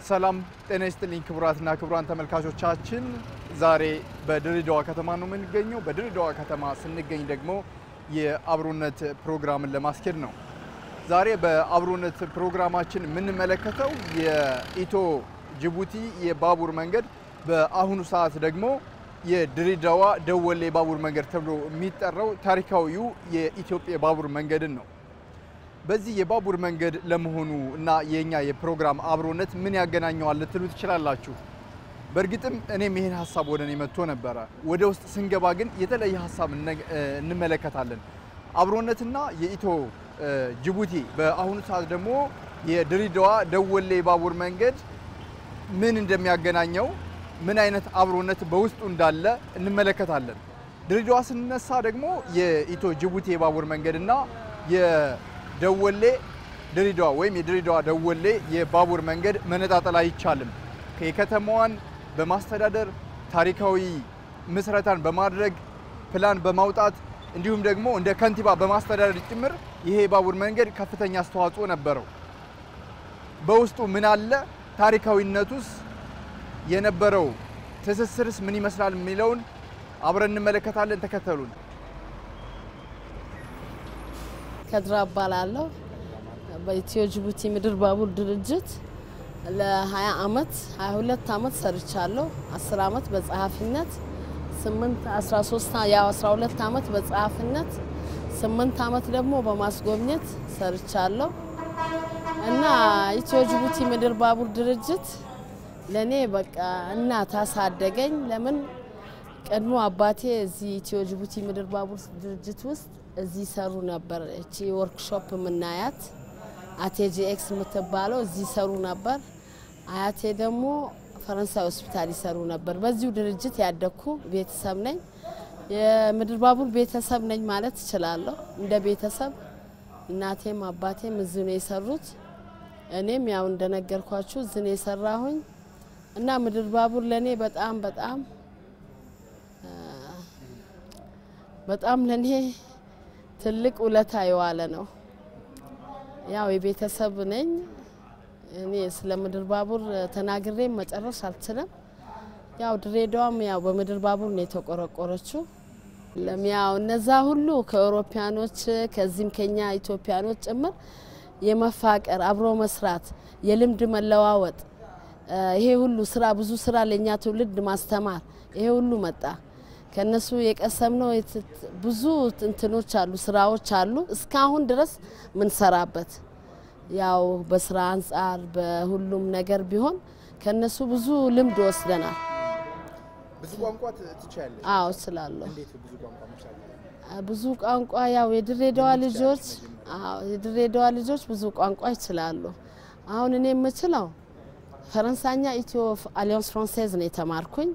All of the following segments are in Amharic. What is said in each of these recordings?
ሰላም ጤና ይስጥልኝ ክቡራትና ክቡራን ተመልካቾቻችን፣ ዛሬ በድሬዳዋ ከተማ ነው የምንገኘው። በድሬዳዋ ከተማ ስንገኝ ደግሞ የአብሮነት ፕሮግራምን ለማስኬድ ነው። ዛሬ በአብሮነት ፕሮግራማችን የምንመለከተው የኢትዮ ጅቡቲ የባቡር መንገድ በአሁኑ ሰዓት ደግሞ የድሬዳዋ ደወሌ ባቡር መንገድ ተብሎ የሚጠራው ታሪካዊው የኢትዮጵያ ባቡር መንገድን ነው። በዚህ የባቡር መንገድ ለመሆኑ እና የኛ የፕሮግራም አብሮነት ምን ያገናኘዋል ልትሉ ትችላላችሁ። በእርግጥም እኔም ይህን ሀሳብ ወደ እኔ መጥቶ ነበረ። ወደ ውስጥ ስንገባ ግን የተለየ ሀሳብ እንመለከታለን። አብሮነትና የኢትዮ ጅቡቲ በአሁኑ ሰዓት ደግሞ የድሬዳዋ ደወሌ ባቡር መንገድ ምን እንደሚያገናኘው ምን አይነት አብሮነት በውስጡ እንዳለ እንመለከታለን። ድሬዳዋ ስንነሳ ደግሞ የኢትዮ ጅቡቲ የባቡር መንገድና የደወሌ ድሬዳዋ ወይም የድሬዳዋ ደወሌ የባቡር መንገድ መነጣጠል አይቻልም። የከተማዋን በማስተዳደር ታሪካዊ ምስረታን በማድረግ ፕላን በማውጣት እንዲሁም ደግሞ እንደ ከንቲባ በማስተዳደር ጭምር ይሄ የባቡር መንገድ ከፍተኛ አስተዋጽኦ ነበረው። በውስጡ ምን አለ? ታሪካዊነቱስ የነበረው ትስስርስ ምን ይመስላል የሚለውን አብረን እንመለከታለን። ተከተሉን። ከድራ እባላለሁ። በኢትዮ ጅቡቲ ምድር ባቡር ድርጅት ለ20 ዓመት 22 ዓመት ሰርቻለሁ። 10 ዓመት በጸሐፊነት 8 13 ያው 12 ዓመት በጸሐፊነት 8 ዓመት ደግሞ በማስጎብኘት ሰርቻለሁ እና ኢትዮ ጅቡቲ ምድር ባቡር ድርጅት ለኔ በቃ እናት አሳደገኝ። ለምን ቀድሞ አባቴ እዚህ ኢትዮ ጅቡቲ ምድር ባቡር ድርጅት ውስጥ እዚህ ሰሩ ነበር። እቺ ወርክሾፕ የምናያት አቴጂኤክስ የምትባለው እዚህ ሰሩ ነበር። አያቴ ደግሞ ፈረንሳይ ሆስፒታል ይሰሩ ነበር። በዚሁ ድርጅት ያደግኩ ቤተሰብ ነኝ። የምድር ባቡር ቤተሰብ ነኝ ማለት እችላለሁ። እንደ ቤተሰብ እናቴም አባቴም እዚህ ነው የሰሩት። እኔም ያው እንደነገርኳችሁ እዚህ ነው የሰራሁኝ እና ምድር ባቡር ለኔ በጣም በጣም በጣም ለኔ ትልቅ ውለታ የዋለ ነው። ያው የቤተሰብ ነኝ እኔ ስለ ምድር ባቡር ተናግሬ መጨረስ አልችልም። ያው ድሬዳዋም ያው በምድር ባቡር ነው የተቆረቆረችው። ያው እነዛ ሁሉ ከአውሮፓያኖች ከዚህም ከኛ ኢትዮጵያኖች ጭምር የመፋቀር አብሮ መስራት፣ የልምድ መለዋወጥ ይሄ ሁሉ ስራ ብዙ ስራ ለኛ ትውልድ ማስተማር ይሄ ሁሉ መጣ። ከነሱ የቀሰምነው ብዙ እንትኖች አሉ፣ ስራዎች አሉ እስካሁን ድረስ ምንሰራበት ያው በስራ አንጻር በሁሉም ነገር ቢሆን ከነሱ ብዙ ልምድ ወስደናል። ብዙ ቋንቋ ትችያለሽ? አዎ እችላለሁ። እንዴት ብዙ ቋንቋ መቻል? ብዙ ቋንቋ ያው የድሬዳዋ ልጆች አዎ የድሬዳዋ ልጆች ብዙ ቋንቋ ይችላሉ። አሁን እኔ የምችለው ፈረንሳኛ ኢትዮ አሊያንስ ፍራንሴዝ ነው የተማርኩኝ።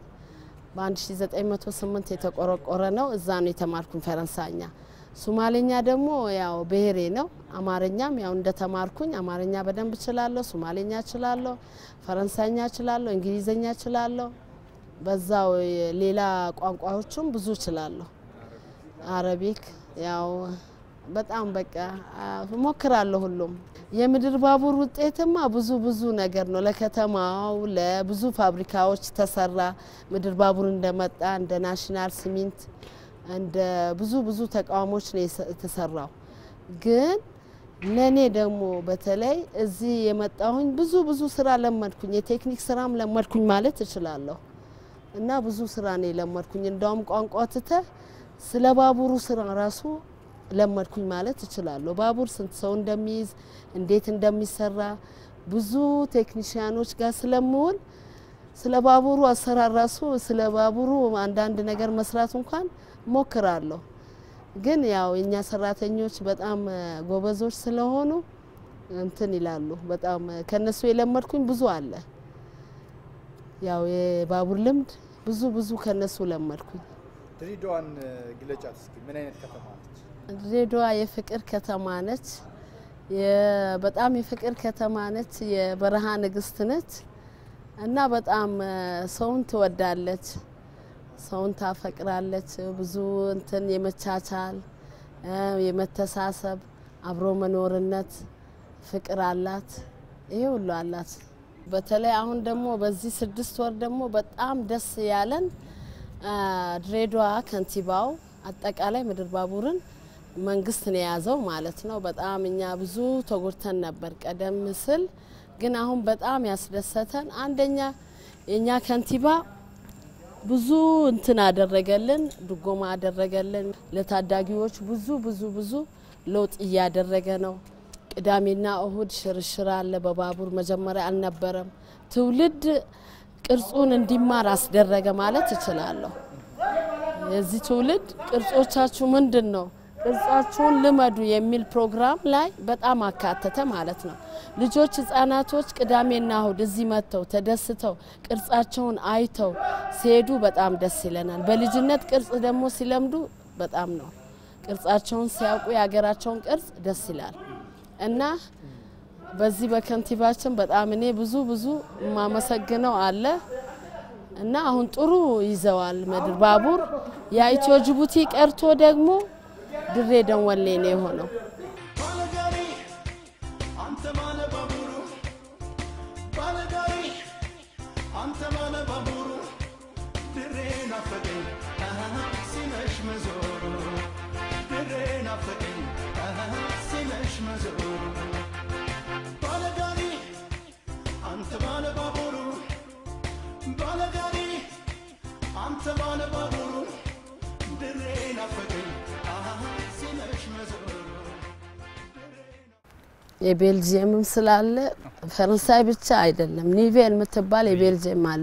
በ1908 የተቆረቆረ ነው። እዛ ነው የተማርኩኝ ፈረንሳኛ። ሱማሌኛ ደግሞ ያው ብሔሬ ነው። አማርኛም ያው እንደተማርኩኝ አማርኛ በደንብ እችላለሁ፣ ሱማሌኛ እችላለሁ፣ ፈረንሳይኛ እችላለሁ፣ እንግሊዘኛ እችላለሁ። በዛው ሌላ ቋንቋዎቹም ብዙ እችላለሁ። አረቢክ ያው በጣም በቃ እሞክራለሁ ሁሉም። የምድር ባቡር ውጤትማ ብዙ ብዙ ነገር ነው። ለከተማው ለብዙ ፋብሪካዎች ተሰራ። ምድር ባቡር እንደመጣ እንደ ናሽናል ሲሚንት እንደ ብዙ ብዙ ተቋሞች ነው የተሰራው። ግን ለእኔ ደግሞ በተለይ እዚህ የመጣሁኝ ብዙ ብዙ ስራ ለመድኩኝ። የቴክኒክ ስራም ለመድኩኝ ማለት እችላለሁ። እና ብዙ ስራ ነው የለመድኩኝ። እንዳውም ቋንቋ ትተህ ስለ ባቡሩ ስራ ራሱ ለመድኩኝ ማለት እችላለሁ። ባቡር ስንት ሰው እንደሚይዝ እንዴት እንደሚሰራ ብዙ ቴክኒሽያኖች ጋር ስለምውል ስለ ባቡሩ አሰራር ራሱ ስለ ባቡሩ አንዳንድ ነገር መስራት እንኳን ሞክራለሁ። ግን ያው የኛ ሰራተኞች በጣም ጎበዞች ስለሆኑ እንትን ይላሉ። በጣም ከነሱ የለመድኩኝ ብዙ አለ። ያው የባቡር ልምድ ብዙ ብዙ ከነሱ ለመድኩኝ። ድሬዳዋን ግለጫት እስኪ። ምን አይነት ከተማ ነች? ድሬዳዋ የፍቅር ከተማ ነች። በጣም የፍቅር ከተማ ነች። የበረሃ ንግስት ነች እና በጣም ሰውን ትወዳለች፣ ሰውን ታፈቅራለች። ብዙ እንትን የመቻቻል የመተሳሰብ አብሮ መኖርነት ፍቅር አላት። ይሄ ሁሉ አላት በተለይ አሁን ደግሞ በዚህ ስድስት ወር ደግሞ በጣም ደስ ያለን ድሬዳዋ ከንቲባው አጠቃላይ ምድር ባቡርን መንግስት ነው የያዘው ማለት ነው። በጣም እኛ ብዙ ተጎድተን ነበር ቀደም ስል፣ ግን አሁን በጣም ያስደሰተን አንደኛ የእኛ ከንቲባ ብዙ እንትን አደረገልን፣ ድጎማ አደረገልን። ለታዳጊዎች ብዙ ብዙ ብዙ ለውጥ እያደረገ ነው። ቅዳሜና እሁድ ሽርሽር አለ በባቡር መጀመሪያ አልነበረም። ትውልድ ቅርጹን እንዲማር አስደረገ ማለት እችላለሁ። የዚህ ትውልድ ቅርጾቻችሁ ምንድን ነው ቅርጻችሁን ልመዱ የሚል ፕሮግራም ላይ በጣም አካተተ ማለት ነው። ልጆች ህጻናቶች ቅዳሜና እሁድ እዚህ መጥተው ተደስተው ቅርጻቸውን አይተው ሲሄዱ በጣም ደስ ይለናል። በልጅነት ቅርጽ ደግሞ ሲለምዱ በጣም ነው ቅርጻቸውን ሲያውቁ የሀገራቸውን ቅርጽ ደስ ይላል እና በዚህ በከንቲባችን በጣም እኔ ብዙ ብዙ የማመሰግነው አለ እና አሁን ጥሩ ይዘዋል ምድር ባቡር የኢትዮ ጅቡቲ ቀርቶ ደግሞ ድሬ ደንወሌ ነው የሆነው። ባለጋሪ አንተ ማለ ባቡሩ ባለጋሪ አንተ ማለ ባቡሩ ድሬ ናፈቀኝ አሃ ሲመሽ መዞሩ ድሬ ናፈቀኝ አሃ ሲመሽ መዞሩ ባለጋሪ አንተ ባለ ባቡሩ ባለጋሪ አንተ ባለ ባቡሩ ድሬ ናፈቀኝ አሃ ሲመሽ መዞሩ የቤልጅየምም ስላለ ፈረንሳይ ብቻ አይደለም፣ ኒቬል የምትባል የቤልጅየም አለ።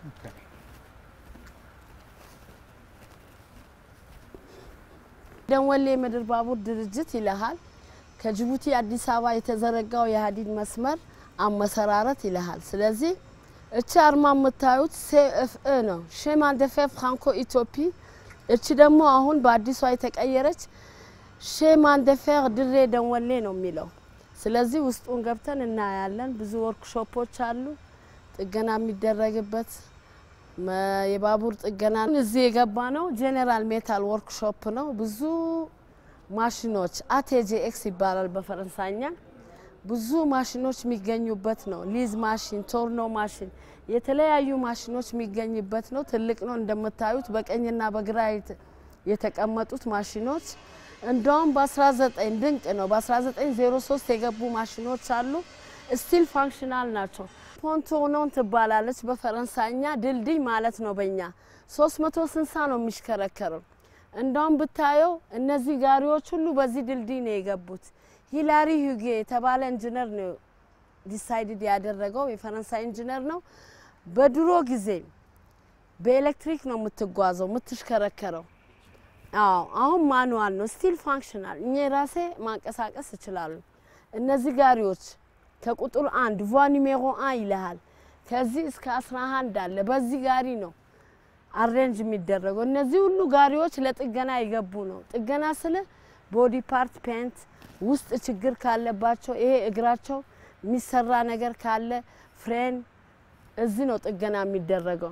ደንወሌ የምድር ባቡር ድርጅት ይልሃል። ከጅቡቲ አዲስ አበባ የተዘረጋው የሀዲድ መስመር አመሰራረት ይልሃል። ስለዚህ እቺ አርማ የምታዩት ሴኤፍኤ ነው፣ ሼማን ደፌ ፍራንኮ ኢትዮፒ። እቺ ደግሞ አሁን በአዲሷ የተቀየረች ሼማን ደፌር ድሬ ደንወሌ ነው የሚለው። ስለዚህ ውስጡን ገብተን እናያለን። ብዙ ወርክሾፖች አሉ፣ ጥገና የሚደረግበት መ- የባቡር ጥገና። እዚህ የገባ ነው ጄኔራል ሜታል ወርክሾፕ ነው። ብዙ ማሽኖች አቴጄኤክስ ይባላል በፈረንሳይኛ። ብዙ ማሽኖች የሚገኙበት ነው። ሊዝ ማሽን፣ ቶርኖ ማሽን፣ የተለያዩ ማሽኖች የሚገኝበት ነው። ትልቅ ነው እንደምታዩት በቀኝና በግራ የተ- የተቀመጡት ማሽኖች እንደውም በ19 ድንቅ ነው። በ1903 የገቡ ማሽኖች አሉ። ስቲል ፋንክሽናል ናቸው። ፖንቶኖን ትባላለች በፈረንሳይኛ ድልድይ ማለት ነው። በእኛ 360 ነው የሚሽከረከረው። እንደውም ብታየው እነዚህ ጋሪዎች ሁሉ በዚህ ድልድይ ነው የገቡት። ሂላሪ ሁጌ የተባለ ኢንጂነር ነው ዲሳይድድ ያደረገው የፈረንሳይ ኢንጂነር ነው። በድሮ ጊዜ በኤሌክትሪክ ነው የምትጓዘው የምትሽከረከረው። አዎ አሁን ማኑዋል ነው ስቲል ፋንክሽናል። እኛ ራሴ ማንቀሳቀስ ይችላሉ። እነዚህ ጋሪዎች ከቁጥር አንድ ቫ ኒሜሮ አን ይልሃል። ከዚህ እስከ አስራ አንድ አለ። በዚህ ጋሪ ነው አሬንጅ የሚደረገው። እነዚህ ሁሉ ጋሪዎች ለጥገና የገቡ ነው። ጥገና ስለ ቦዲ ፓርት ፔንት፣ ውስጥ ችግር ካለባቸው ይሄ እግራቸው የሚሰራ ነገር ካለ ፍሬን፣ እዚህ ነው ጥገና የሚደረገው።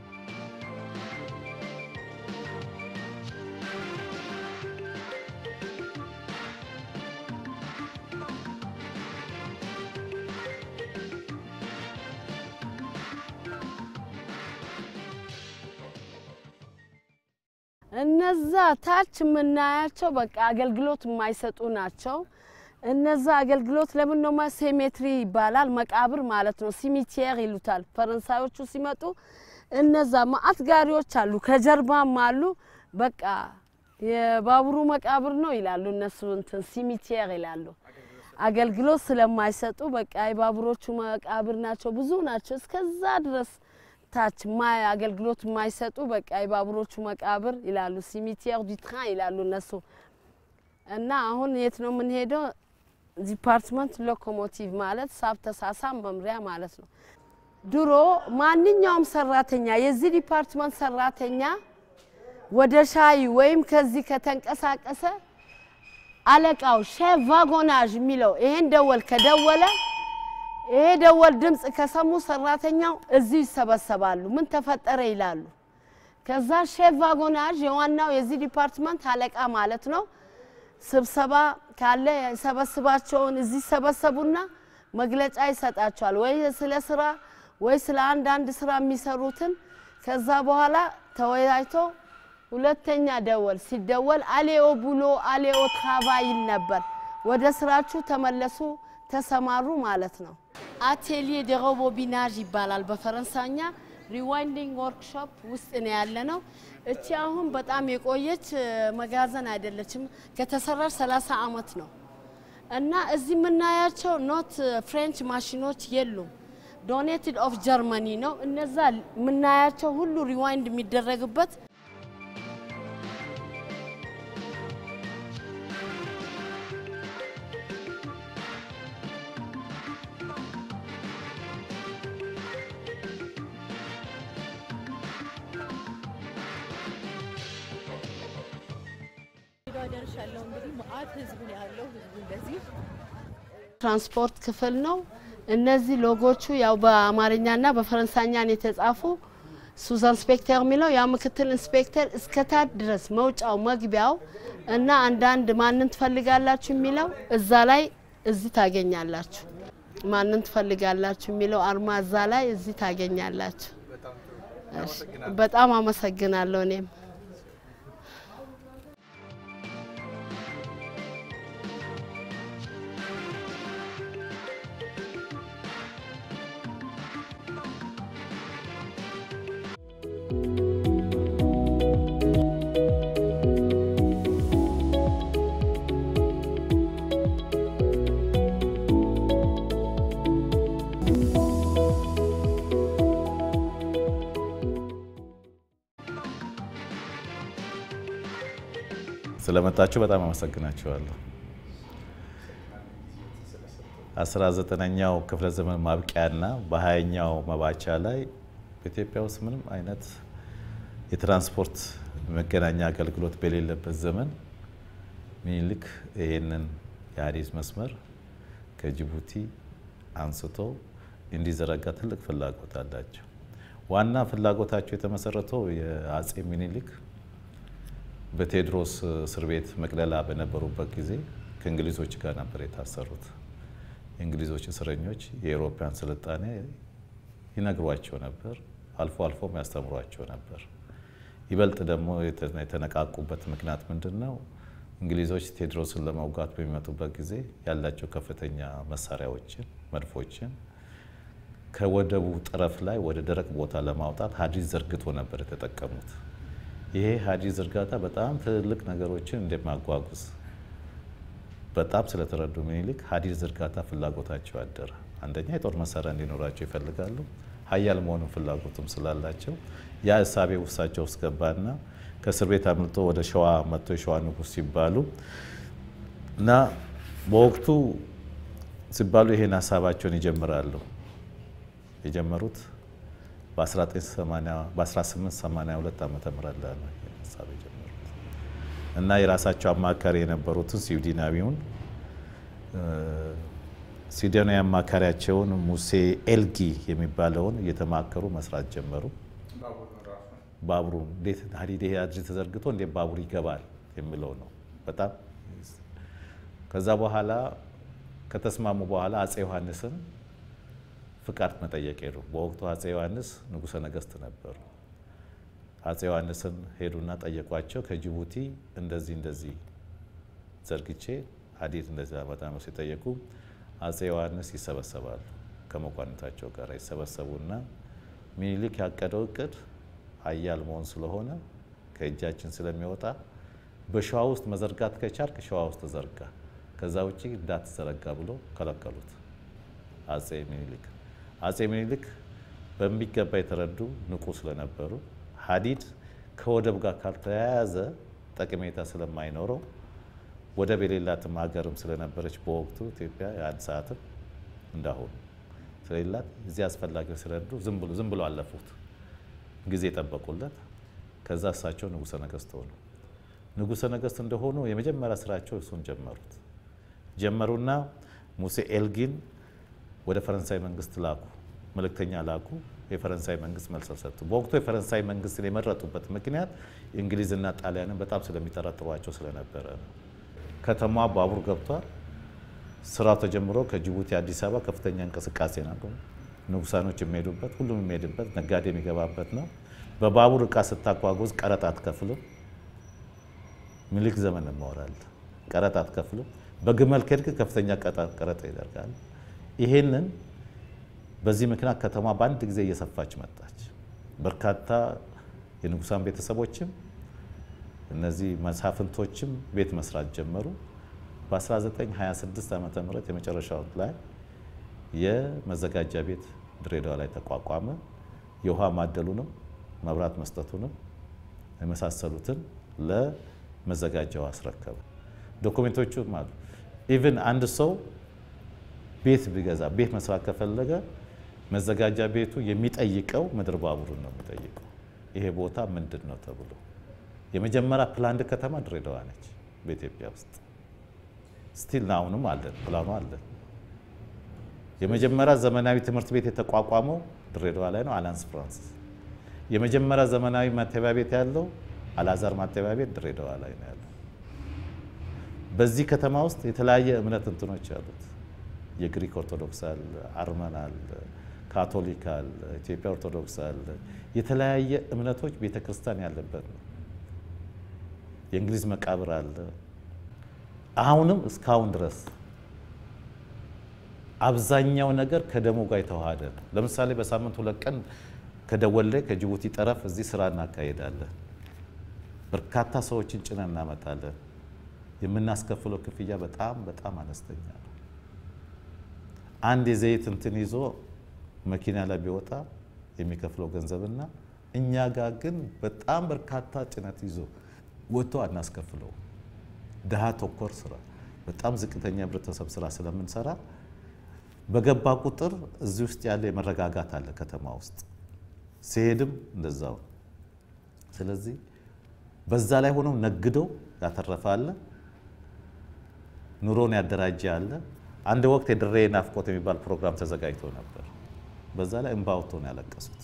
እነዛ ታች የምናያቸው በቃ አገልግሎት የማይሰጡ ናቸው። እነዛ አገልግሎት ለምን ነው ሴሜትሪ ይባላል፣ መቃብር ማለት ነው። ሲሚቲየር ይሉታል ፈረንሳዮቹ ሲመጡ። እነዛ ማአት ጋሪዎች አሉ፣ ከጀርባም አሉ። በቃ የባቡሩ መቃብር ነው ይላሉ እነሱ እንትን ሲሚቲየር ይላሉ። አገልግሎት ስለማይሰጡ በቃ የባቡሮቹ መቃብር ናቸው። ብዙ ናቸው እስከዛ ድረስ ታች ማይ አገልግሎት የማይሰጡ በቃ የባቡሮቹ መቃብር ይላሉ። ሲሚቲየር ዱ ትራን ይላሉ እነሱ። እና አሁን የት ነው የምንሄደው? ዲፓርትመንት ሎኮሞቲቭ ማለት ሳብ ተሳሳም መምሪያ ማለት ነው። ድሮ ማንኛውም ሰራተኛ የዚህ ዲፓርትመንት ሰራተኛ ወደ ሻይ ወይም ከዚህ ከተንቀሳቀሰ አለቃው ሼፍ ቫጎናዥ የሚለው ይሄን ደወል ከደወለ ይሄ ደወል ድምፅ ከሰሙ ሰራተኛው እዚህ ይሰበሰባሉ። ምን ተፈጠረ ይላሉ። ከዛ ሼፍ ቫጎናዥ የዋናው የዚህ ዲፓርትመንት አለቃ ማለት ነው። ስብሰባ ካለ የሰበስባቸውን እዚህ ይሰበሰቡና መግለጫ ይሰጣቸዋል፣ ወይ ስለ ስራ ወይ ስለ አንዳንድ ስራ የሚሰሩትን። ከዛ በኋላ ተወያይቶ ሁለተኛ ደወል ሲደወል አሌዮ ብሎ አሌዮ ታባ ይል ነበር። ወደ ስራችሁ ተመለሱ፣ ተሰማሩ ማለት ነው። አቴሊየ ደ ሮቦቢናዥ ይባላል በፈረንሳይኛ። ሪዋይንዲንግ ወርክሾፕ ውስጥ ነው ያለ ነው። እቺ አሁን በጣም የቆየች መጋዘን አይደለችም። ከተሰራች 30 አመት ነው እና እዚህ የምናያቸው ኖት ፍሬንች ማሽኖች የሉም። ዶኔትድ ኦፍ ጀርመኒ ነው። እነዛ የምናያቸው ሁሉ ሪዋይንድ የሚደረግበት ደርሻለሁ። እንግዲህ መአት ህዝብ ነው ያለው። ህዝቡ እንደዚህ ትራንስፖርት ክፍል ነው። እነዚህ ሎጎቹ ያው በአማርኛና በፈረንሳይኛ ነው የተጻፉ። ሱዝ ኢንስፔክተር የሚለው ያው ምክትል ኢንስፔክተር እስከታች ድረስ መውጫው መግቢያው እና አንዳንድ ማንን ትፈልጋላችሁ የሚለው እዛ ላይ እዚህ ታገኛላችሁ። ማንን ትፈልጋላችሁ የሚለው አርማ እዛ ላይ እዚህ ታገኛላችሁ። እሺ፣ በጣም አመሰግናለሁ እኔም ስለመጣችሁ በጣም አመሰግናችኋለሁ። አስራ ዘጠነኛው ክፍለ ዘመን ማብቂያና በሀያኛው መባቻ ላይ በኢትዮጵያ ውስጥ ምንም አይነት የትራንስፖርት መገናኛ አገልግሎት በሌለበት ዘመን ሚኒልክ ይህንን የሀዲስ መስመር ከጅቡቲ አንስቶ እንዲዘረጋ ትልቅ ፍላጎት አላቸው። ዋና ፍላጎታቸው የተመሰረተው የአጼ ሚኒልክ በቴዎድሮስ እስር ቤት መቅደላ በነበሩበት ጊዜ ከእንግሊዞች ጋር ነበር የታሰሩት። የእንግሊዞች እስረኞች የአውሮፓውያን ስልጣኔ ይነግሯቸው ነበር፣ አልፎ አልፎም ያስተምሯቸው ነበር። ይበልጥ ደግሞ የተነቃቁበት ምክንያት ምንድን ነው? እንግሊዞች ቴዎድሮስን ለመውጋት በሚመጡበት ጊዜ ያላቸው ከፍተኛ መሳሪያዎችን፣ መድፎችን ከወደቡ ጠረፍ ላይ ወደ ደረቅ ቦታ ለማውጣት ሀዲድ ዘርግቶ ነበር የተጠቀሙት። ይሄ ሀዲድ ዝርጋታ በጣም ትልቅ ነገሮችን እንደማጓጉዝ በጣም ስለተረዱ ምኒልክ ሀዲድ ዝርጋታ ፍላጎታቸው አደረ። አንደኛ የጦር መሳሪያ እንዲኖራቸው ይፈልጋሉ። ሀያል መሆኑን ፍላጎቱም ስላላቸው ያ እሳቤ ውሳቸው ውስጥ ገባና ከእስር ቤት አምልጦ ወደ ሸዋ መጥቶ የሸዋ ንጉሥ ሲባሉ እና በወቅቱ ሲባሉ ይሄን ሀሳባቸውን ይጀምራሉ። የጀመሩት በ1882 ዓመተ ምህረት ላይ ነው ሀሳብ የጀመሩት እና የራሳቸው አማካሪ የነበሩትን ስዊድናዊውን ስዊድናዊ አማካሪያቸውን ሙሴ ኤልጊ የሚባለውን እየተማከሩ መስራት ጀመሩ። ባቡሩ እንዴት ሀዲድ ይሄ ሀዲድ ተዘርግቶ እንዴት ባቡር ይገባል የሚለው ነው በጣም ከዛ በኋላ ከተስማሙ በኋላ አጼ ዮሐንስን ፍቃድ መጠየቅ ሄዱ። በወቅቱ አጼ ዮሐንስ ንጉሠ ነገሥት ነበሩ። አጼ ዮሐንስን ሄዱና ጠየቋቸው። ከጅቡቲ እንደዚህ እንደዚህ ዘርግቼ ሀዲድ እንደዚህ አመጣ ነው ሲጠየቁ አጼ ዮሐንስ ይሰበሰባሉ። ከመኳንንታቸው ጋር ይሰበሰቡና ሚኒሊክ ያቀደው እቅድ ሀያል መሆን ስለሆነ ከእጃችን ስለሚወጣ በሸዋ ውስጥ መዘርጋት ከቻልክ ሸዋ ውስጥ ተዘርጋ፣ ከዛ ውጭ እንዳትዘረጋ ብሎ ከለከሉት አጼ ሚኒሊክ። አጼ ሚኒሊክ በሚገባ የተረዱ ንቁ ስለነበሩ ሀዲድ ከወደብ ጋር ካልተያያዘ ጠቀሜታ ስለማይኖረው ወደብ የሌላትም ሀገርም ስለነበረች በወቅቱ ኢትዮጵያ የአንድ ሰዓትም እንዳሁኑ ስለሌላት እዚህ አስፈላጊ ስለረዱ ዝም ብሎ ዝም ብሎ አለፉት። ጊዜ ጠበቁለት። ከዛ እሳቸው ንጉሠ ነገሥት ሆኑ። ንጉሠ ነገሥት እንደሆኑ የመጀመሪያ ስራቸው እሱን ጀመሩት። ጀመሩና ሙሴ ኤልጊን ወደ ፈረንሳይ መንግስት ላኩ፣ መልእክተኛ ላኩ። የፈረንሳይ መንግስት መልስ ሰጡ። በወቅቱ የፈረንሳይ መንግስትን የመረጡበት ምክንያት እንግሊዝና ጣሊያንን በጣም ስለሚጠረጥሯቸው ስለነበረ ነው። ከተማዋ ባቡር ገብቷል። ስራው ተጀምሮ ከጅቡቲ አዲስ አበባ ከፍተኛ እንቅስቃሴ ነው። ንጉሳኖች የሚሄዱበት ሁሉም የሚሄድበት ነጋዴ የሚገባበት ነው። በባቡር እቃ ስታጓጉዝ ቀረጥ አትከፍልም። ሚኒሊክ ዘመን ማወራል ቀረጥ አትከፍልም። በግመል ከሄድክ ከፍተኛ ቀረጥ ይደርጋል። ይሄንን በዚህ ምክንያት ከተማ በአንድ ጊዜ እየሰፋች መጣች። በርካታ የንጉሳን ቤተሰቦችም እነዚህ መሳፍንቶችም ቤት መስራት ጀመሩ። በ1926 ዓ ም የመጨረሻው ላይ የመዘጋጃ ቤት ድሬዳዋ ላይ ተቋቋመ። የውሃ ማደሉንም መብራት መስጠቱንም የመሳሰሉትን ለመዘጋጃው አስረከበ። ዶኩሜንቶቹም አሉ። ኢቭን አንድ ሰው ቤት ቢገዛ ቤት መስራት ከፈለገ መዘጋጃ ቤቱ የሚጠይቀው ምድር ባቡርን ነው የሚጠይቀው። ይሄ ቦታ ምንድን ነው ተብሎ የመጀመሪያ ፕላንድ ከተማ ድሬዳዋ ነች በኢትዮጵያ ውስጥ ስቲል አሁንም አለን፣ ፕላኑ አለን። የመጀመሪያ ዘመናዊ ትምህርት ቤት የተቋቋመው ድሬዳዋ ላይ ነው፣ አላንስ ፍራንሲስ። የመጀመሪያ ዘመናዊ ማተሚያ ቤት ያለው አላዛር ማተሚያ ቤት ድሬዳዋ ላይ ነው ያለው። በዚህ ከተማ ውስጥ የተለያየ እምነት እንትኖች አሉት። የግሪክ ኦርቶዶክስ አለ፣ አርመን አለ፣ ካቶሊክ አለ፣ ኢትዮጵያ ኦርቶዶክስ አለ። የተለያየ እምነቶች ቤተክርስቲያን ያለበት ነው። የእንግሊዝ መቃብር አለ። አሁንም እስካሁን ድረስ አብዛኛው ነገር ከደሞ ጋር የተዋሃደ ነው። ለምሳሌ በሳምንት ሁለት ቀን ከደወሌ ከጅቡቲ ጠረፍ እዚህ ስራ እናካሄዳለን። በርካታ ሰዎችን ጭነን እናመጣለን። የምናስከፍለው ክፍያ በጣም በጣም አነስተኛ ነው። አንድ የዘይት እንትን ይዞ መኪና ላይ ቢወጣ የሚከፍለው ገንዘብና እኛ ጋር ግን በጣም በርካታ ጭነት ይዞ ወጥቶ አናስከፍለው። ድሃ ተኮር ስራ፣ በጣም ዝቅተኛ ህብረተሰብ ስራ ስለምንሰራ በገባ ቁጥር እዚህ ውስጥ ያለ የመረጋጋት አለ ከተማ ውስጥ ሲሄድም እንደዛው። ስለዚህ በዛ ላይ ሆነው ነግደው ያተረፈ አለ፣ ኑሮን ያደራጀ አለ። አንድ ወቅት የድሬ ናፍቆት የሚባል ፕሮግራም ተዘጋጅቶ ነበር። በዛ ላይ እንባ ወጥቶ ነው ያለቀሱት።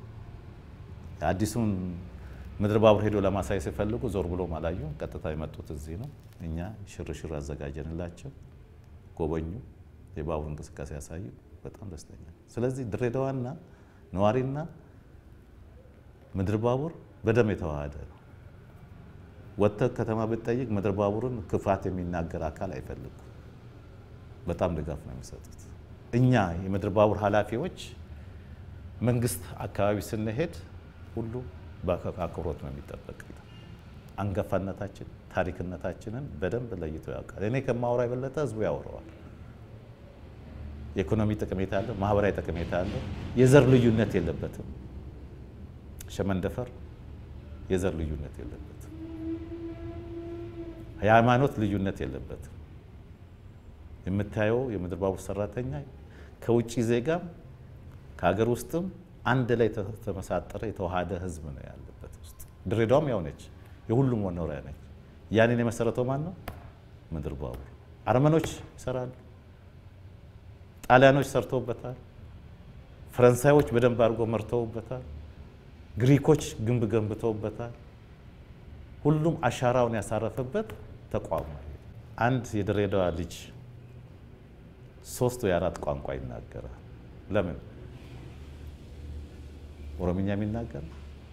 አዲሱን ምድር ባቡር ሄዶ ለማሳየት ሲፈልጉ ዞር ብሎ አላዩ። ቀጥታ የመጡት እዚህ ነው። እኛ ሽርሽር አዘጋጀንላቸው፣ ጎበኙ፣ የባቡር እንቅስቃሴ ያሳዩ። በጣም ደስተኛ። ስለዚህ ድሬዳዋና ነዋሪና ምድር ባቡር በደም የተዋሃደ ነው። ወጥተህ ከተማ ብትጠይቅ ምድር ባቡርን ክፋት የሚናገር አካል አይፈልጉም። በጣም ድጋፍ ነው የሚሰጡት። እኛ የምድር ባቡር ኃላፊዎች መንግስት አካባቢ ስንሄድ ሁሉ በአክብሮት ነው የሚጠበቅ። አንጋፋነታችን ታሪክነታችንን በደንብ ለይቶ ያውቃል። እኔ ከማወራ የበለጠ ህዝቡ ያወራዋል። የኢኮኖሚ ጠቀሜታ አለው፣ ማህበራዊ ጠቀሜታ አለው። የዘር ልዩነት የለበትም። ሸመንደፈር የዘር ልዩነት የለበትም። የሃይማኖት ልዩነት የለበትም። የምታየው የምድር ባቡር ሰራተኛ ከውጭ ዜጋም ከሀገር ውስጥም አንድ ላይ ተመሳጠረ የተዋሃደ ህዝብ ነው ያለበት ውስጥ። ድሬዳዋም ያው ነች፣ የሁሉም መኖሪያ ነች። ያንን የመሰረተው ማን ነው? ምድር ባቡር። አርመኖች ይሰራሉ፣ ጣሊያኖች ሰርተውበታል፣ ፈረንሳዮች በደንብ አድርጎ መርተውበታል፣ ግሪኮች ግንብ ገንብተውበታል። ሁሉም አሻራውን ያሳረፈበት ተቋም ነው። አንድ የድሬዳዋ ልጅ ሶስት ወይ አራት ቋንቋ ይናገራል። ለምን? ኦሮምኛ ይናገራል፣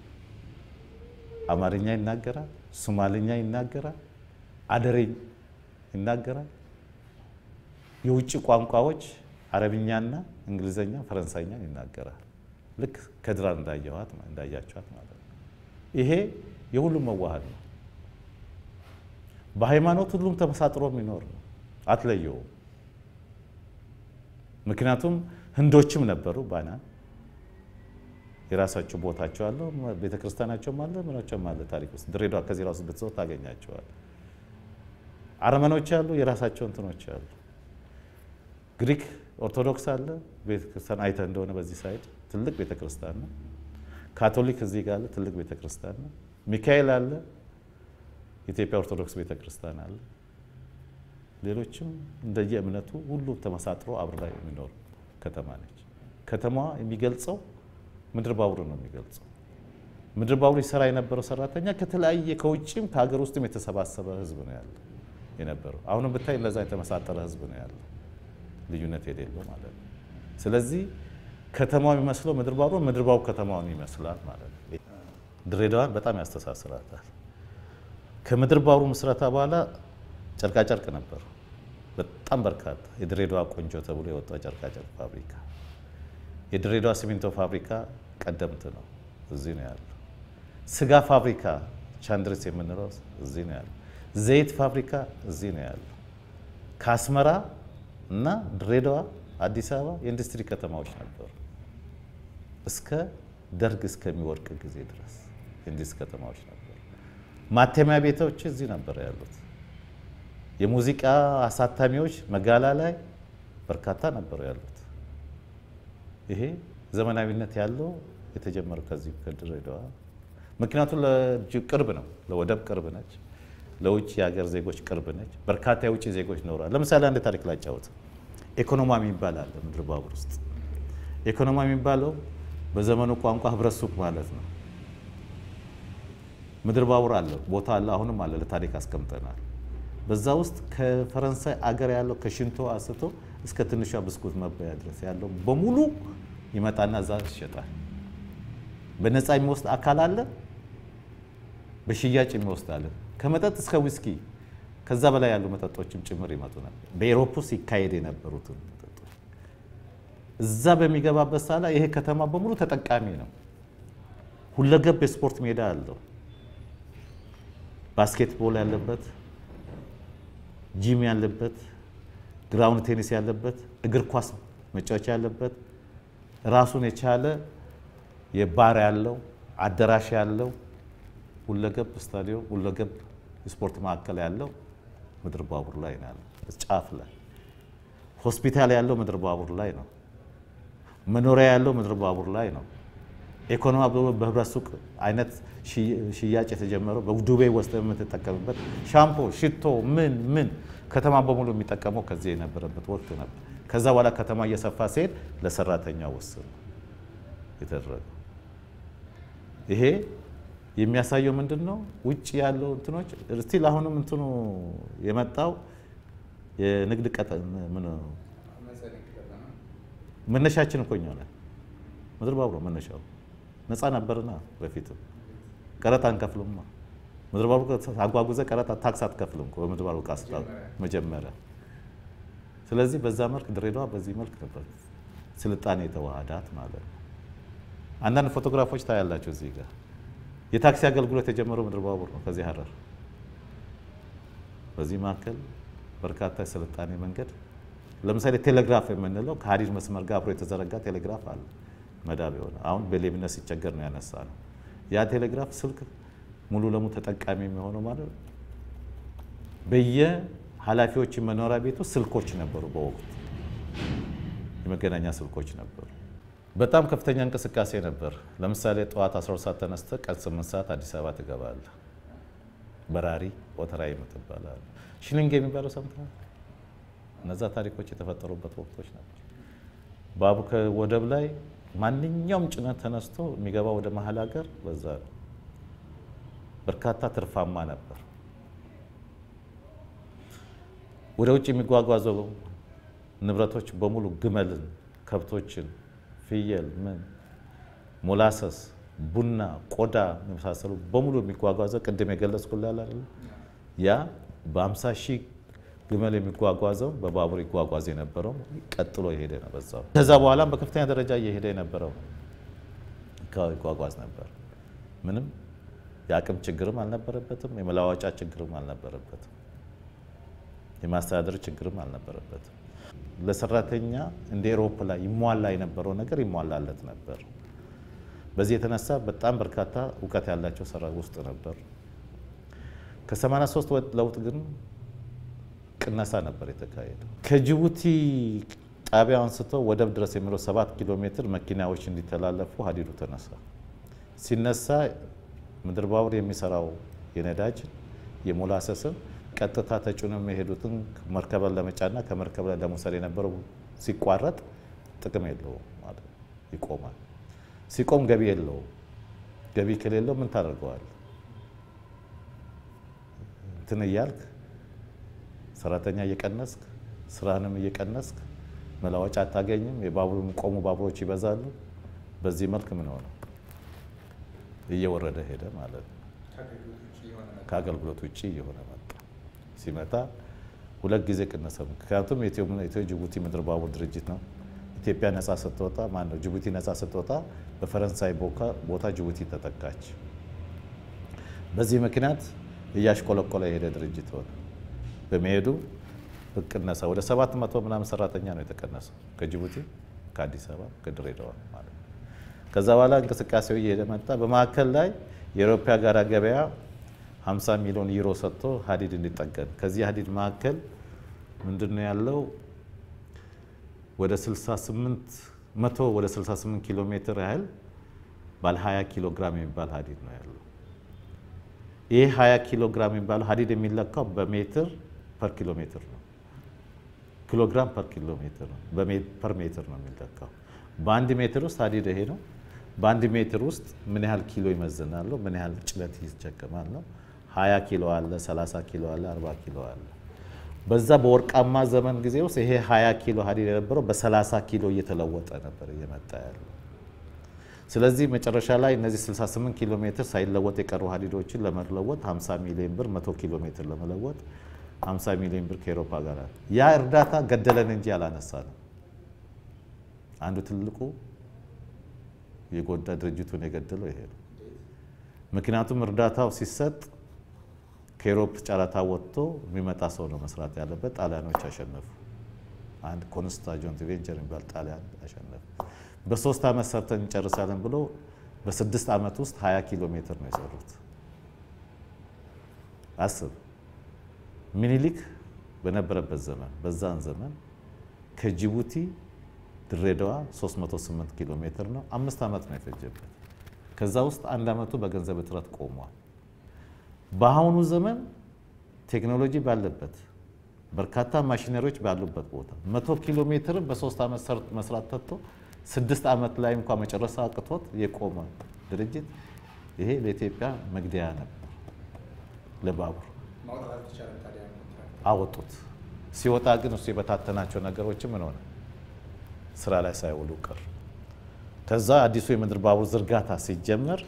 አማርኛ ይናገራል፣ ሶማልኛ ይናገራል፣ አደሬኝ ይናገራል። የውጭ ቋንቋዎች አረብኛና እንግሊዘኛ፣ ፈረንሳይኛ ይናገራል። ልክ ከድራር እንዳየኋት እንዳያቸዋት ማለት ነው። ይሄ የሁሉም መዋሃድ ነው። በሃይማኖት ሁሉም ተመሳጥሮ የሚኖር ነው፣ አትለየውም። ምክንያቱም ህንዶችም ነበሩ ባና የራሳቸው ቦታቸው አለ፣ ቤተክርስቲያናቸውም አለ፣ ምናቸውም አለ። ታሪክ ውስጥ ድሬዳዋ ከዚህ ራሱ ብትዘው ታገኛቸዋል። አርመኖች አሉ፣ የራሳቸው እንትኖች አሉ። ግሪክ ኦርቶዶክስ አለ፣ ቤተክርስቲያን አይተህ እንደሆነ በዚህ ሳይድ ትልቅ ቤተክርስቲያን ነው። ካቶሊክ እዚህ ጋር አለ፣ ትልቅ ቤተክርስቲያን ነው። ሚካኤል አለ፣ የኢትዮጵያ ኦርቶዶክስ ቤተክርስቲያን አለ። ሌሎችም እንደየ እምነቱ ሁሉም ተመሳጥሮ አብራ የሚኖር ከተማ ነች። ከተማዋ የሚገልጸው ምድር ባቡር ነው የሚገልጸው። ምድር ባቡር ይሰራ የነበረው ሰራተኛ ከተለያየ ከውጭም ከሀገር ውስጥም የተሰባሰበ ህዝብ ነው ያለ የነበረው። አሁንም ብታይ እንደዛ የተመሳጠረ ህዝብ ነው ያለ። ልዩነት የሌለው ማለት ነው። ስለዚህ ከተማው የሚመስለው ምድር ባቡሩ፣ ምድር ባቡሩ ከተማውን ይመስላል ማለት ነው። ድሬዳዋን በጣም ያስተሳስራታል። ከምድር ባቡሩ ምስረታ በኋላ ጨርቃጨርቅ ነበር። በጣም በርካታ የድሬዳዋ ቆንጆ ተብሎ የወጣው ጨርቃጨርቅ ፋብሪካ፣ የድሬዳዋ ሲሚንቶ ፋብሪካ ቀደምት ነው፣ እዚህ ነው ያለው። ስጋ ፋብሪካ ቻንድሪስ የምንለው እዚህ ነው ያለው። ዘይት ፋብሪካ እዚህ ነው ያለው። ከአስመራ እና ድሬዳዋ፣ አዲስ አበባ የኢንዱስትሪ ከተማዎች ነበሩ እስከ ደርግ እስከሚወድቅ ጊዜ ድረስ የኢንዱስትሪ ከተማዎች ነበሩ። ማተሚያ ቤቶች እዚህ ነበር ያሉት። የሙዚቃ አሳታሚዎች መጋላ ላይ በርካታ ነበሩ ያሉት። ይሄ ዘመናዊነት ያለው የተጀመረው ከዚህ ከድሬዳዋ ምክንያቱም ቅርብ ነው፣ ለወደብ ቅርብ ነች፣ ለውጭ የሀገር ዜጎች ቅርብ ነች። በርካታ የውጭ ዜጎች ኖረዋል። ለምሳሌ አንድ ታሪክ ላጫወት። ኢኮኖማ የሚባል አለ ምድር ባቡር ውስጥ። ኢኮኖማ የሚባለው በዘመኑ ቋንቋ ህብረት ሱቅ ማለት ነው። ምድር ባቡር አለ፣ ቦታ አለ፣ አሁንም አለ፣ ለታሪክ አስቀምጠናል። በዛ ውስጥ ከፈረንሳይ አገር ያለው ከሽንቶ አንስቶ እስከ ትንሿ ብስኩት መበያ ድረስ ያለው በሙሉ ይመጣና እዛ ይሸጣል። በነፃ የሚወስድ አካል አለ፣ በሽያጭ የሚወስድ አለ። ከመጠጥ እስከ ዊስኪ ከዛ በላይ ያሉ መጠጦችም ጭምር ይመጡ ነበር። በኤሮፕ ውስጥ ይካሄድ የነበሩትን መጠጦች እዛ በሚገባበት ሳላ ይሄ ከተማ በሙሉ ተጠቃሚ ነው። ሁለገብ የስፖርት ሜዳ አለው። ባስኬትቦል ያለበት፣ ጂም ያለበት፣ ግራውንድ ቴኒስ ያለበት፣ እግር ኳስ መጫወቻ ያለበት፣ ራሱን የቻለ የባር ያለው አዳራሽ ያለው ሁለገብ ስታዲዮም ሁለገብ የስፖርት ማዕከል ያለው ምድር ባቡር ላይ ነው ያለው። ጫፍ ላይ ሆስፒታል ያለው ምድር ባቡር ላይ ነው። መኖሪያ ያለው ምድር ባቡር ላይ ነው። ኢኮኖሚ በህብረት ሱቅ አይነት ሽያጭ የተጀመረው በዱቤ ወስደ የምትጠቀምበት ሻምፖ፣ ሽቶ፣ ምን ምን ከተማ በሙሉ የሚጠቀመው ከዚህ የነበረበት ወቅት ነበር። ከዛ በኋላ ከተማ እየሰፋ ሲሄድ ለሰራተኛ ውስን የተደረገው ይሄ የሚያሳየው ምንድን ነው? ውጭ ያለው እንትኖች ስቲል አሁንም እንትኑ የመጣው የንግድ ቀጠ መነሻችን እኮ እኛ ነን። ምድር ባቡር መነሻው ነፃ ነበርና በፊትም ቀረጥ አንከፍልማ። ምድር ባቡር አጓጉዘ ቀረጥ ታክስ አትከፍልም በምድር ባቡር ዕቃ ስታ መጀመሪያ። ስለዚህ በዛ መልክ ድሬዳዋ በዚህ መልክ ነበር ስልጣኔ የተዋሃዳት ማለት ነው። አንዳንድ ፎቶግራፎች ታያላቸው እዚህ ጋር የታክሲ አገልግሎት የጀመረው ምድር ባቡር ነው ከዚህ ሀረር። በዚህ መካከል በርካታ የስልጣኔ መንገድ ለምሳሌ ቴሌግራፍ የምንለው ከሀዲድ መስመር ጋር አብሮ የተዘረጋ ቴሌግራፍ አለ መዳብ የሆነ አሁን በሌብነት ሲቸገር ነው ያነሳ ነው። ያ ቴሌግራፍ ስልክ ሙሉ ለሙሉ ተጠቃሚ የሚሆነው ማለት ነው። በየኃላፊዎች መኖሪያ ቤቱ ስልኮች ነበሩ። በወቅቱ የመገናኛ ስልኮች ነበሩ። በጣም ከፍተኛ እንቅስቃሴ ነበር። ለምሳሌ ጠዋት 12 ሰዓት ተነስተ ቀን 8 ሰዓት አዲስ አበባ ትገባለህ። በራሪ ወተራ የምትባላል ሽሊንግ የሚባለው ሰምተሃል? እነዛ ታሪኮች የተፈጠሩበት ወቅቶች ናቸው። ባቡር ከወደብ ላይ ማንኛውም ጭነት ተነስቶ የሚገባ ወደ መሀል ሀገር በዛ ነው። በርካታ ትርፋማ ነበር። ወደ ውጭ የሚጓጓዘው ንብረቶች በሙሉ ግመልን፣ ከብቶችን ፍየል፣ ምን ሞላሰስ፣ ቡና፣ ቆዳ የመሳሰሉ በሙሉ የሚጓጓዘው ቅድም የገለጽኩልህ አይደል? ያ በ50 ሺህ ግመል የሚጓጓዘው በባቡር ይጓጓዝ የነበረው ቀጥሎ የሄደ ነው በዛው። ከዛ በኋላም በከፍተኛ ደረጃ እየሄደ የነበረው ይጓጓዝ ነበር። ምንም የአቅም ችግርም አልነበረበትም። የመለዋወጫ ችግርም አልነበረበትም። የማስተዳደር ችግርም አልነበረበትም። ለሰራተኛ እንደ ኤሮፕ ላይ ይሟላ የነበረው ነገር ይሟላለት ነበር። በዚህ የተነሳ በጣም በርካታ እውቀት ያላቸው ሰራ ውስጥ ነበር። ከ83 ለውጥ ግን ቅነሳ ነበር የተካሄደው። ከጅቡቲ ጣቢያ አንስቶ ወደብ ድረስ የሚለው ሰባት ኪሎ ሜትር መኪናዎች እንዲተላለፉ ሀዲዱ ተነሳ። ሲነሳ ምድር ባቡር የሚሰራው የነዳጅ የሞላሰስን ቀጥታ ተጭኖ የሚሄዱትን መርከብ ለመጫና ከመርከብ ላይ ለመውሰድ የነበረው ሲቋረጥ ጥቅም የለውም ማለት ይቆማል። ሲቆም ገቢ የለውም። ገቢ ከሌለው ምን ታደርገዋል? እንትን እያልክ ሰራተኛ እየቀነስክ ስራንም እየቀነስክ መለዋወጫ አታገኝም። የባቡር የሚቆሙ ባቡሮች ይበዛሉ። በዚህ መልክ ምን ሆነ እየወረደ ሄደ ማለት ነው። ከአገልግሎት ውጭ እየሆነ መጣ። ሲመጣ ሁለት ጊዜ ቅነሰ። ምክንያቱም ኢትዮ ጅቡቲ ምድር ባቡር ድርጅት ነው። ኢትዮጵያ ነጻ ስትወጣ ማን ነው ጅቡቲ ነጻ ስትወጣ በፈረንሳይ ቦታ ጅቡቲ ተጠቃች። በዚህ ምክንያት እያሽቆለቆለ የሄደ ድርጅት ሆነ። በመሄዱ ቅነሳ ወደ ሰባት መቶ ምናምን ሰራተኛ ነው የተቀነሰው ከጅቡቲ ከአዲስ አበባ ከድሬዳዋ ማለት ነው። ከዛ በኋላ እንቅስቃሴው እየሄደ መጣ። በማዕከል ላይ የአውሮፓ ጋራ ገበያ 50 ሚሊዮን ዩሮ ሰጥቶ ሀዲድ እንዲጠገን ከዚህ ሀዲድ መካከል ምንድን ነው ያለው ወደ 68 መቶ ወደ 68 ኪሎ ሜትር ያህል ባለ 20 ኪሎ ግራም የሚባል ሀዲድ ነው ያለው። ይህ 20 ኪሎ ግራም የሚባለው ሀዲድ የሚለካው በሜትር ፐር ኪሎ ሜትር ነው። ኪሎ ግራም ፐር ኪሎ ሜትር ነው፣ ፐር ሜትር ነው የሚለካው። በአንድ ሜትር ውስጥ ሀዲድ ይሄ ነው። በአንድ ሜትር ውስጥ ምን ያህል ኪሎ ይመዝናሉ፣ ምን ያህል ጭነት ይሸከማል ነው። 20 ኪሎ አለ፣ 30 ኪሎ አለ፣ 40 ኪሎ አለ። በዛ በወርቃማ ዘመን ጊዜ ውስጥ ይሄ 20 ኪሎ ሀዲድ የነበረው በ30 ኪሎ እየተለወጠ ነበር እየመጣ ያለው። ስለዚህ መጨረሻ ላይ እነዚህ 68 ኪሎ ሜትር ሳይለወጥ የቀሩ ሀዲዶችን ለመለወጥ 50 ሚሊዮን ብር 100 ኪሎ ሜትር ለመለወጥ 50 ሚሊዮን ብር ከኤሮፓ ጋር ያ እርዳታ ገደለን እንጂ አላነሳ ነው። አንዱ ትልቁ የጎዳ ድርጅቱን የገደለው ይሄ ነው። ምክንያቱም እርዳታው ሲሰጥ ከኤሮፕ ጨረታ ወጥቶ የሚመጣ ሰው ነው መስራት ያለበት። ጣሊያኖች አሸነፉ። አንድ ኮንስታ ጆንት ቬንቸር የሚባል ጣሊያን አሸነፉ። በሶስት ዓመት ሰርተን እንጨርሳለን ብሎ በስድስት ዓመት ውስጥ 20 ኪሎ ሜትር ነው የሰሩት። አስብ ሚኒሊክ በነበረበት ዘመን በዛን ዘመን ከጅቡቲ ድሬዳዋ 308 ኪሎ ሜትር ነው። አምስት ዓመት ነው የፈጀበት። ከዛ ውስጥ አንድ ዓመቱ በገንዘብ እጥረት ቆሟል። በአሁኑ ዘመን ቴክኖሎጂ ባለበት በርካታ ማሽነሪዎች ባሉበት ቦታ መቶ ኪሎ ሜትርን በሶስት ዓመት መስራት ተቶ ስድስት ዓመት ላይ እንኳ መጨረሻ አቅቶት የቆመ ድርጅት ይሄ ለኢትዮጵያ መግደያ ነበር። ለባቡር አወጡት። ሲወጣ ግን እሱ የበታተናቸው ነገሮች ምን ሆነ? ስራ ላይ ሳይውሉ ቀር። ከዛ አዲሱ የምድር ባቡር ዝርጋታ ሲጀመር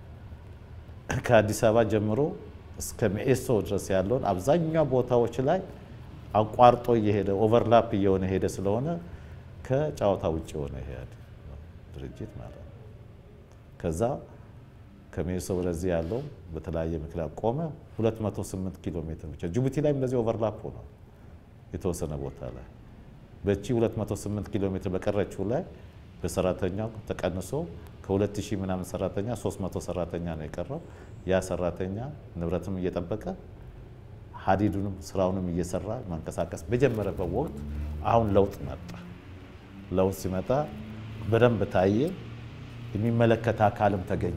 ከአዲስ አበባ ጀምሮ እስከ ሜኤሶ ድረስ ያለውን አብዛኛው ቦታዎች ላይ አቋርጦ እየሄደ ኦቨርላፕ እየሆነ ሄደ ስለሆነ ከጨዋታ ውጭ የሆነ ይሄ ድርጅት ማለት ነው። ከዛ ከሜሶ ወደዚህ ያለው በተለያየ ምክንያት ቆመ። 208 ኪሎ ሜትር ብቻ ጅቡቲ ላይም እንደዚህ ኦቨርላፕ ሆኗል የተወሰነ ቦታ ላይ በቺ 208 ኪሎ ሜትር በቀረችው ላይ በሰራተኛው ተቀንሶ ከ2000 ምናምን ሰራተኛ 300 ሰራተኛ ነው የቀረው። ያ ሰራተኛ ንብረትም እየጠበቀ ሀዲዱንም ስራውንም እየሰራ መንቀሳቀስ በጀመረበት ወቅት አሁን ለውጥ መጣ። ለውጥ ሲመጣ በደንብ ታየ። የሚመለከት አካልም ተገኘ።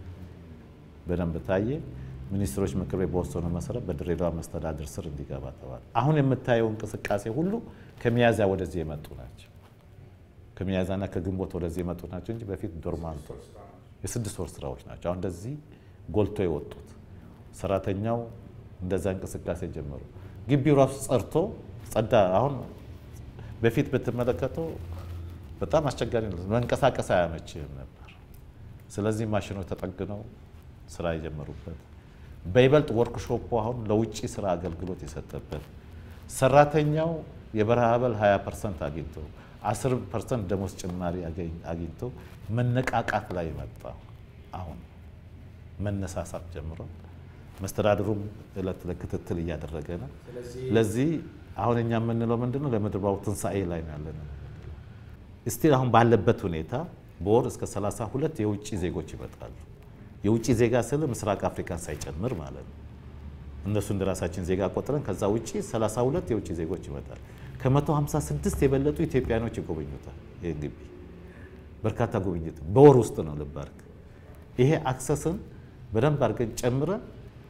በደንብ ታየ። ሚኒስትሮች ምክር ቤት በወሰኑ መሰረት በድሬዳዋ መስተዳድር ስር እንዲገባ ተባለ። አሁን የምታየው እንቅስቃሴ ሁሉ ከሚያዝያ ወደዚህ የመጡ ናቸው። ከሚያዝያና ከግንቦት ወደዚህ የመጡ ናቸው እንጂ በፊት ዶርማንቶ የስድስት ወር ስራዎች ናቸው። አሁን እንደዚህ ጎልቶ የወጡት ሰራተኛው እንደዛ እንቅስቃሴ ጀመሩ። ግቢው ራሱ ጸድቶ ጸዳ። አሁን በፊት ብትመለከተው በጣም አስቸጋሪ ነው፣ መንቀሳቀስ አያመችህም ነበር። ስለዚህ ማሽኖች ተጠግነው ስራ የጀመሩበት በይበልጥ ወርክሾፑ አሁን ለውጭ ስራ አገልግሎት የሰጠበት ሰራተኛው የበረሃ አበል 20 ፐርሰንት አግኝቶ 10 ፐርሰንት ደሞዝ ጭማሪ አግኝቶ መነቃቃት ላይ መጣ። አሁን መነሳሳት ጀምሮ መስተዳድሩም እለት ዕለት ክትትል እያደረገ ነው። ለዚህ አሁን እኛ የምንለው ምንድነው ለምድር ባቡር ትንሣኤ ላይ ነው ያለነው። እስቲል አሁን ባለበት ሁኔታ በወር እስከ 32 የውጭ ዜጎች ይመጣሉ። የውጭ ዜጋ ስል ምስራቅ አፍሪካን ሳይጨምር ማለት ነው። እነሱ እንደ ራሳችን ዜጋ ቆጥረን ከዛ ውጭ 32 የውጭ ዜጎች ይመጣል። ከ156 የበለጡ ኢትዮጵያኖች ይጎበኙታል። ይህ ግቢ በርካታ ጉብኝት በወር ውስጥ ነው። ልብ አድርግ። ይሄ አክሰስን በደንብ አድርገን ጨምረን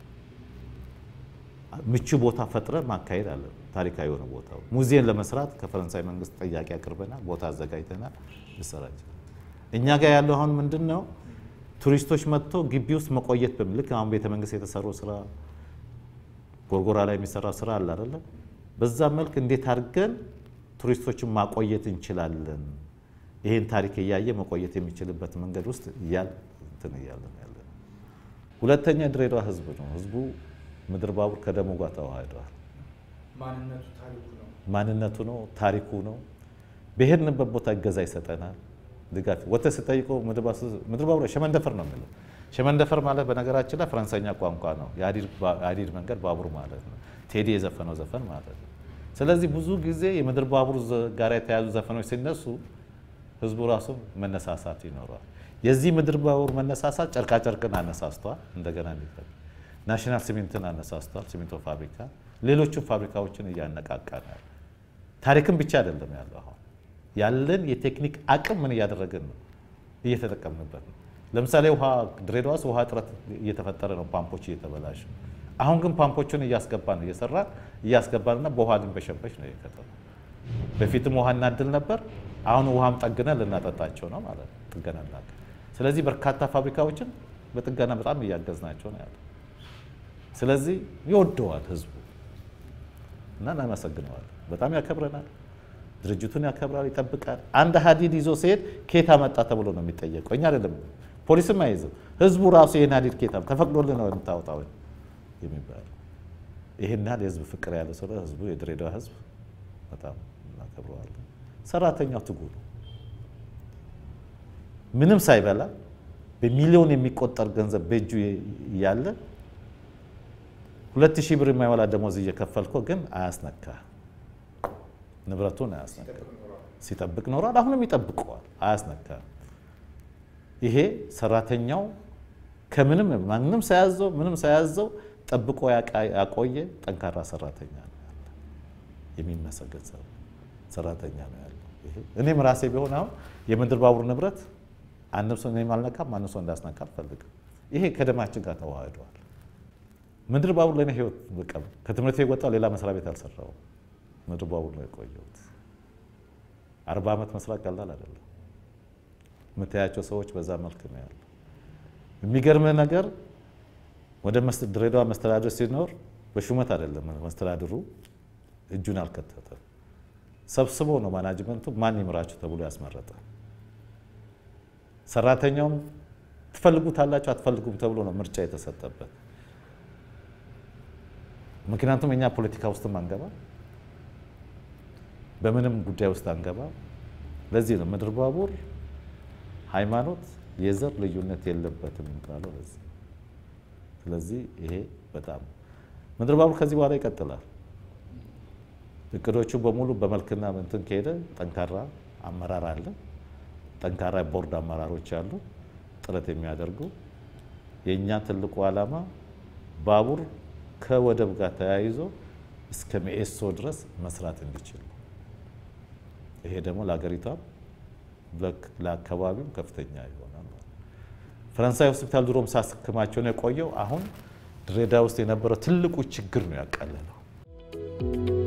ምቹ ቦታ ፈጥረን ማካሄድ አለ። ታሪካዊ የሆነ ቦታ ሙዚየም ለመስራት ከፈረንሳይ መንግስት ጥያቄ አቅርበናል። ቦታ አዘጋጅተናል። ይሰራጭ እኛ ጋር ያለው አሁን ምንድን ነው ቱሪስቶች መጥቶ ግቢ ውስጥ መቆየት በሚል ልክ አሁን ቤተ መንግስት የተሰራው ስራ ጎርጎራ ላይ የሚሰራ ስራ አለ አይደለ? በዛ መልክ እንዴት አድርገን ቱሪስቶችን ማቆየት እንችላለን፣ ይህን ታሪክ እያየ መቆየት የሚችልበት መንገድ ውስጥ እያል እንትን እያለን ያለ ነው። ሁለተኛ ድሬዳዋ ህዝብ ነው። ህዝቡ ምድር ባቡር ከደሙ ጋር ተዋህደዋል። ማንነቱ ታሪኩ ነው። ማንነቱ ነው፣ ታሪኩ ነው። በሄድንበት ቦታ እገዛ ይሰጠናል፣ ድጋፍ ወጥተህ ስጠይቀው ምድር ባቡር ሸመንደፈር ነው የሚለው። ሸመንደፈር ማለት በነገራችን ላይ ፈረንሳይኛ ቋንቋ ነው። የሀዲድ መንገድ ባቡር ማለት ነው። ቴዲ የዘፈነው ዘፈን ማለት ነው። ስለዚህ ብዙ ጊዜ የምድር ባቡር ጋር የተያዙ ዘፈኖች ሲነሱ ህዝቡ ራሱ መነሳሳት ይኖረዋል። የዚህ ምድር ባቡር መነሳሳት ጨርቃጨርቅን አነሳስቷል። እንደገና እንዲፈል ናሽናል ሲሚንትን አነሳስቷል። ሲሚንቶ ፋብሪካ፣ ሌሎችም ፋብሪካዎችን እያነቃቃናል። ታሪክም ብቻ አይደለም ያለው አሁን ያለን የቴክኒክ አቅም ምን እያደረግን ነው? እየተጠቀምንበት ነው። ለምሳሌ ውሃ ድሬዳዋ ውስጥ ውሃ እጥረት እየተፈጠረ ነው፣ ፓምፖች እየተበላሹ። አሁን ግን ፓምፖቹን እያስገባን ነው እየሰራን እያስገባንና በውሃ ልንበሸበሽ ነው የከተማ በፊትም ውሃ እናድል ነበር። አሁን ውሃም ጠግነን ልናጠጣቸው ነው ማለት ነው። ጥገና እናገ ስለዚህ በርካታ ፋብሪካዎችን በጥገና በጣም እያገዝናቸው ነው ያለ። ስለዚህ ይወደዋል ህዝቡ እና እናመሰግነዋል። በጣም ያከብረናል። ድርጅቱን ያከብራል፣ ይጠብቃል። አንድ ሀዲድ ይዞ ሲሄድ ኬታ መጣ ተብሎ ነው የሚጠየቀው። እኛ አይደለም ፖሊስም አይይዝም። ህዝቡ ራሱ ይህን ሀዲድ ኬታ ተፈቅዶልን ነው የምታወጣው የሚባለው። ይህን ያህል የህዝብ ፍቅር ያለ ሰው ህዝቡ የድሬዳዋ ህዝብ በጣም እናከብረዋለን። ሰራተኛው ትጉ ነው። ምንም ሳይበላ በሚሊዮን የሚቆጠር ገንዘብ በእጁ እያለ ሁለት ሺህ ብር የማይሞላ ደሞዝ እየከፈልኮ ግን አያስነካ ንብረቱን አያስነካ። ሲጠብቅ ኖሯል። አሁንም ይጠብቀዋል። አያስነካ። ይሄ ሰራተኛው ከምንም ማንም ሳያዘው ምንም ሳያዘው ጠብቆ ያቆየ ጠንካራ ሰራተኛ ነው ያለ። የሚመሰገን ሰራተኛ ነው ያለው። እኔም ራሴ ቢሆን አሁን የምድር ባቡር ንብረት አንድም ሰው እኔም አልነካም፣ ማንም ሰው እንዳስነካ አልፈልግም። ይሄ ከደማችን ጋር ተዋህደዋል። ምድር ባቡር ለእኔ ህይወት በቃ ከትምህርት ቤት ወጣሁ፣ ሌላ መስሪያ ቤት አልሰራሁም። ምድር ባቡር ነው የቆየሁት። አርባ ዓመት መስራት ቀላል አይደለም። የምታያቸው ሰዎች በዛ መልክ ነው ያሉ። የሚገርምህ ነገር ወደ ድሬዳዋ መስተዳድር ሲኖር በሹመት አይደለም መስተዳድሩ እጁን አልከተተም። ሰብስቦ ነው ማናጅመንቱ ማን ይምራችሁ ተብሎ ያስመረጠ። ሰራተኛውም ትፈልጉታላችሁ አትፈልጉም ተብሎ ነው ምርጫ የተሰጠበት። ምክንያቱም እኛ ፖለቲካ ውስጥም አንገባ፣ በምንም ጉዳይ ውስጥ አንገባ። ለዚህ ነው ምድር ባቡር ሃይማኖት፣ የዘር ልዩነት የለበትም የሚባለው ለዚህ። ስለዚህ ይሄ በጣም ምድር ባቡር ከዚህ በኋላ ይቀጥላል። እቅዶቹ በሙሉ በመልክና እንትን ከሄደ ጠንካራ አመራር አለ። ጠንካራ ቦርድ አመራሮች አሉ፣ ጥረት የሚያደርጉ የእኛ ትልቁ ዓላማ ባቡር ከወደብ ጋር ተያይዞ እስከ ሚኤሶ ድረስ መስራት እንዲችል ይሄ ደግሞ ለሀገሪቷም ለአካባቢው ከፍተኛ ይሆናል። ፈረንሳይ ሆስፒታል ድሮም ሳስክማቸው ነው የቆየው። አሁን ድሬዳዋ ውስጥ የነበረው ትልቁ ችግር ነው ያቀለለው።